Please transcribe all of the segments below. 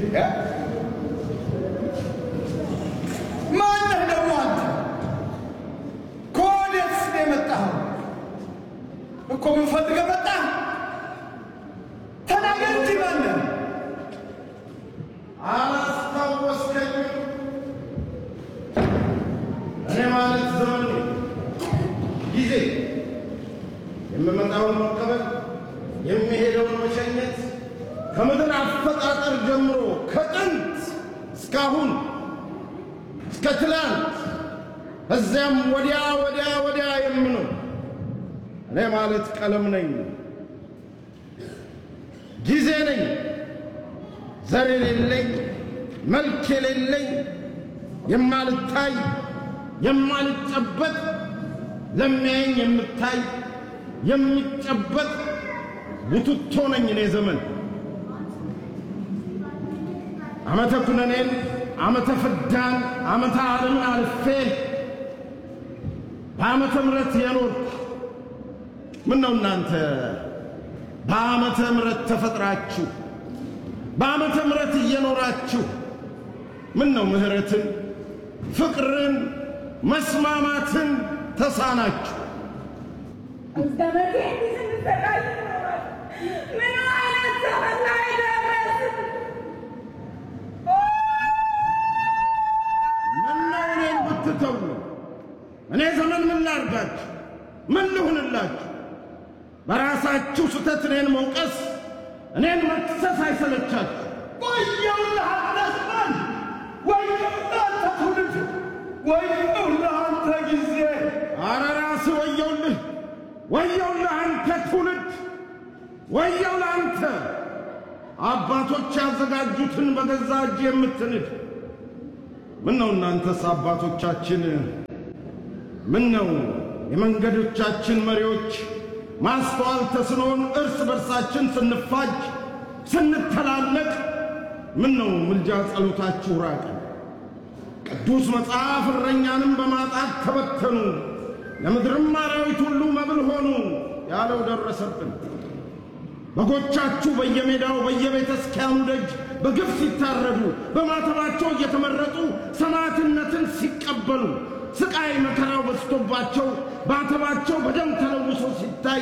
ማነህ ደግሞ አንተ? ከወዴትስ ነው የመጣኸው? እኮ ምን ፈልገህ መጣህ? ተናገር እንጂ ማነህ? አላስታወስከኝም? እኔ ማለት ዘመን ነኝ። ጊዜ የምመጣውን መቀበል የሚሄደውን መሸኘት ከምድር አፈጣጠር ጀምሮ ከጥንት እስካሁን እስከ ትላንት እዚያም ወዲያ ወዲያ ወዲያ የምኖር እኔ ማለት ቀለም ነኝ፣ ጊዜ ነኝ፣ ዘር የሌለኝ መልክ የሌለኝ የማልታይ የማልጨበጥ ለሚያየኝ የምታይ የሚጨበጥ ውትቶ ነኝ እኔ ዘመን ዓመተ ኩነኔን ዓመተ ፍዳን ዓመተ ዓለምን አልፌ በዓመተ ምሕረት የኖርኩ ምን ነው እናንተ በዓመተ ምሕረት ተፈጥራችሁ በዓመተ ምሕረት እየኖራችሁ ምን ነው ምሕረትን ፍቅርን መስማማትን ተሳናችሁ? እስከ መቼ እንዲህ ስንሰቃይ ይኖራል? ምን አይነት ዘመን ላይ ደረስን? ምነው እኔን ብትተው? እኔ ዘመን ምን ላርጋችሁ? ምን ልሁንላችሁ? በራሳችሁ ስህተት እኔን መውቀስ፣ እኔን መክሰስ አይሰለቻችሁ? ወየውልህ አንተ ዘመን! ወየውልህ አንተ ትውልድ! ወየውልህ አንተ ጊዜ! አረ ራስህ ወየውልህ! ወየውልህ አንተ ትውልድ! ወየው ለአንተ አባቶች ያዘጋጁትን በገዛ እጅ የምትንድ ምን ነው እናንተስ አባቶቻችን ምን ነው የመንገዶቻችን መሪዎች ማስተዋል ተስኖን እርስ በርሳችን ስንፋጅ ስንተላለቅ ምን ነው ምልጃ ጸሎታችሁ ራቀ ቅዱስ መጽሐፍ እረኛንም በማጣት ተበተኑ ለምድርም አራዊት ሁሉ መብል ሆኑ ያለው ደረሰብን በጎቻችሁ በየሜዳው በየቤተ ክርስቲያኑ ደጅ በግፍ ሲታረዱ በማተባቸው እየተመረጡ ሰማዕትነትን ሲቀበሉ ስቃይ መከራው በዝቶባቸው ማተባቸው በደም ተለውሶ ሲታይ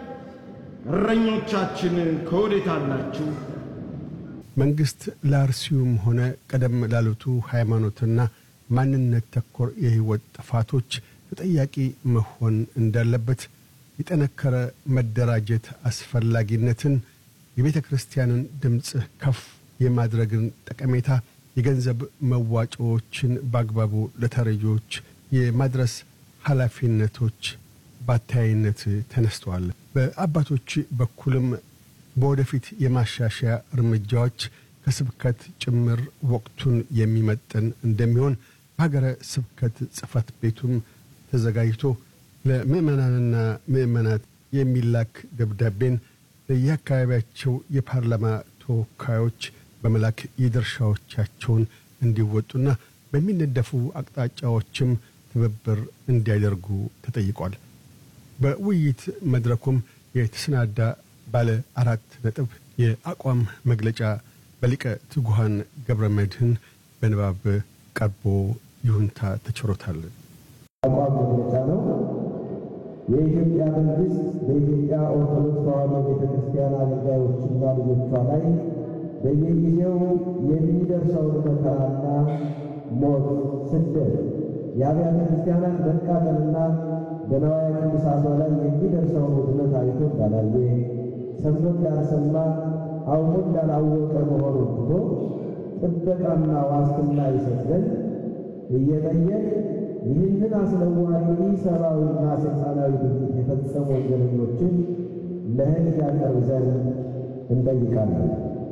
እረኞቻችን ከወዴት አላችሁ? መንግስት ለአርሲውም ሆነ ቀደም ላሉቱ ሃይማኖትና ማንነት ተኮር የህይወት ጥፋቶች ተጠያቂ መሆን እንዳለበት የጠነከረ መደራጀት አስፈላጊነትን የቤተ ክርስቲያንን ድምፅ ከፍ የማድረግን ጠቀሜታ የገንዘብ መዋጮዎችን በአግባቡ ለተረጂዎች የማድረስ ኃላፊነቶች በአተያይነት ተነስተዋል። በአባቶች በኩልም በወደፊት የማሻሻያ እርምጃዎች ከስብከት ጭምር ወቅቱን የሚመጥን እንደሚሆን በሀገረ ስብከት ጽሕፈት ቤቱም ተዘጋጅቶ ለምዕመናንና ምዕመናት የሚላክ ደብዳቤን ለየአካባቢያቸው የፓርላማ ተወካዮች በመላክ የድርሻዎቻቸውን እንዲወጡና በሚነደፉ አቅጣጫዎችም ትብብር እንዲያደርጉ ተጠይቋል። በውይይት መድረኩም የተሰናዳ ባለ አራት ነጥብ የአቋም መግለጫ በሊቀ ትጉሃን ገብረ መድህን በንባብ ቀርቦ ይሁንታ ተችሮታል። አቋም መግለጫ ነው። የኢትዮጵያ መንግስት በኢትዮጵያ ኦርቶዶክስ ተዋሕዶ ቤተ ክርስቲያን አገልጋዮችና ልጆቿ ላይ በየጊዜው የሚደርሰውን መከራና ሞት፣ ስደት፣ የአብያተ ክርስቲያናት መቃጠልና በነዋያ ቅዱሳቷ ላይ የሚደርሰውን ውድመት አይቶ እንዳላየ ሰምቶ እንዳልሰማ አውቆ እንዳላወቀ መሆኑን ትቶ ጥበቃና ዋስትና ይሰጥ ዘንድ እየጠየቅ ይህንን አስነዋሪ ሰብአዊና ሰይጣናዊ ድርጊት የፈጸሙ ወንጀለኞችን ለሕግ ያቀርብ ዘንድ እንጠይቃለን።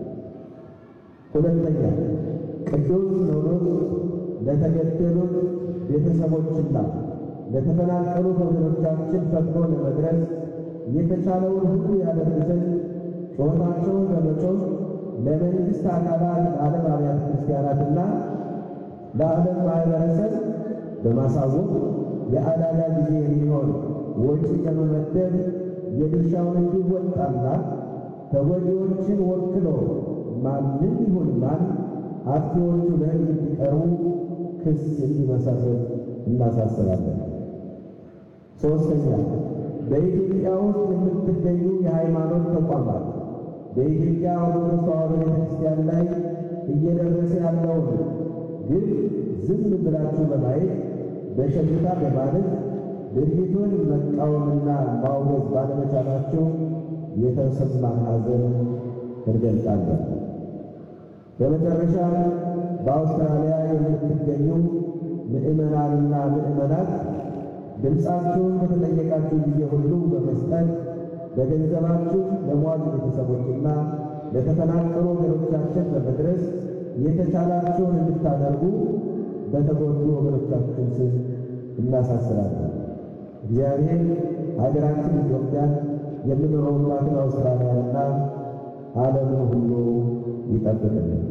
ሁለተኛ ቅዱስ ሲኖዶስ ለተገደሉት ቤተሰቦችና ለተፈናቀሉ ወገኖቻችን ፈጥኖ ለመድረስ የተቻለውን ሁሉ ያደርግ ዘንድ ጩኸታቸውን በመጮህ ለመንግሥት አካላት ለዓለም አብያተ ክርስቲያናትና ለዓለም ማኅበረሰብ በማሳወቅ የአደጋ ጊዜ የሚሆን ወጪ ለመመደብ የድርሻውን እንዲወጣና ተጎጂዎችን ወክሎ ማንም ይሁን ማን አጥፊዎቹ ለሕግ እንዲቀርቡ ክስ እንዲመሰረት እናሳስባለን። ሦስተኛ በኢትዮጵያ ውስጥ የምትገኙ የሃይማኖት ተቋማት በኢትዮጵያ ኦርቶዶክስ ተዋሕዶ ቤተ ክርስቲያን ላይ እየደረሰ ያለውን ግን ዝም ብላችሁ በማየት በሸሽታ በማለት ድርጊቱን መቃወምና ማውገዝ ባለመቻላቸው የተሰማን ሐዘን እንገልጻለን። በመጨረሻ በአውስትራሊያ የምትገኙ ምዕመናንና ምዕመናት ድምፃችሁን በተጠየቃችሁ ጊዜ ሁሉ በመስጠት በገንዘባችሁ ለሟች ቤተሰቦችና ለተፈናቀሉ ወገኖቻችን በመድረስ የተቻላችሁን እንድታደርጉ በተጎዱ ወገኖቻችን ስም እናሳስባለን። እግዚአብሔር ሀገራችን ኢትዮጵያን የምንኖርባትን አውስትራሊያንና ዓለምን ሁሉ ይጠብቅልን።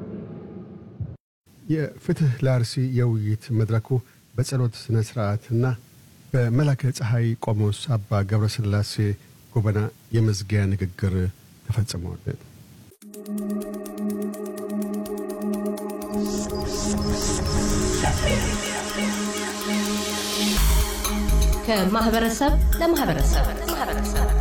የፍትህ ለአርሲ የውይይት መድረኩ በጸሎት ሥነ ሥርዓትና በመላከ ፀሐይ ቆሞስ አባ ገብረ ሥላሴ ጎበና የመዝጊያ ንግግር ተፈጽሟል። ከማህበረሰብ ለማህበረሰብ